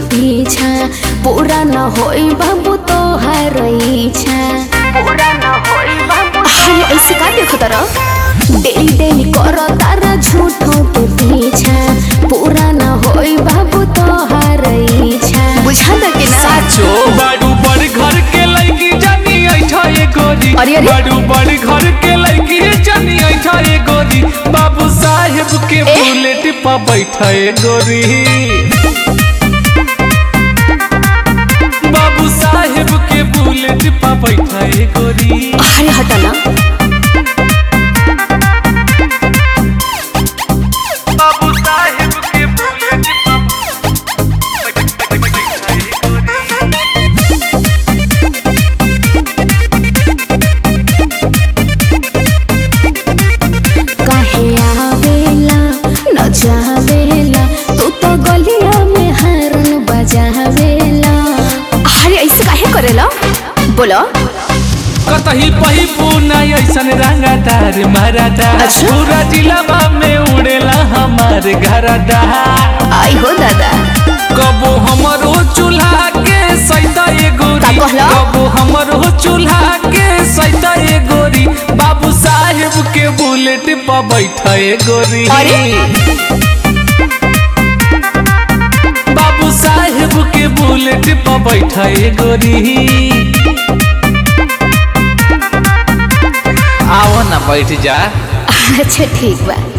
पीछा पूरा न होई बाबू तो हर इच्छा पूरा न होई बाबू अरे ऐसे का देखो तारा डेली डेली करो तारा झूठों के पीछा पूरा न होई बाबू तो हर इच्छा बुझा ना कि ना साचो बाडू बड़ घर के लड़की जानी ऐठा ये गोरी अरे, अरे। बाडू बड़ घर के लड़की जानी ऐठा ये गोरी बाबू साहेब के ए? बुलेट पर बैठा ये गोरी बाबू साहेब के बुलेट पर बैठा ये गोरी अरे हटा ना बाबू साहेब के बुलेट पर बैठा ये गोरी काहे आवेला न जावेला तू तो गलिया में हरन बजावेला अरे ऐसे काहे करेला बोलो कतही पही पूना ऐसन रंगदार मरदा अच्छा। पूरा जिलावा में उड़ेला हमार घरदा आई हो दादा कबो हमरो चूल्हा के सैता ए गोरी का कहला? कबो हमरो चूल्हा के सैता ए गोरी बाबू साहेब के बुलेट पर बैठा ए गोरी अरे? बाबू साहेब के बुलेट पर बैठा ए गोरी आओ ना बैठ जा अच्छा ठीक बा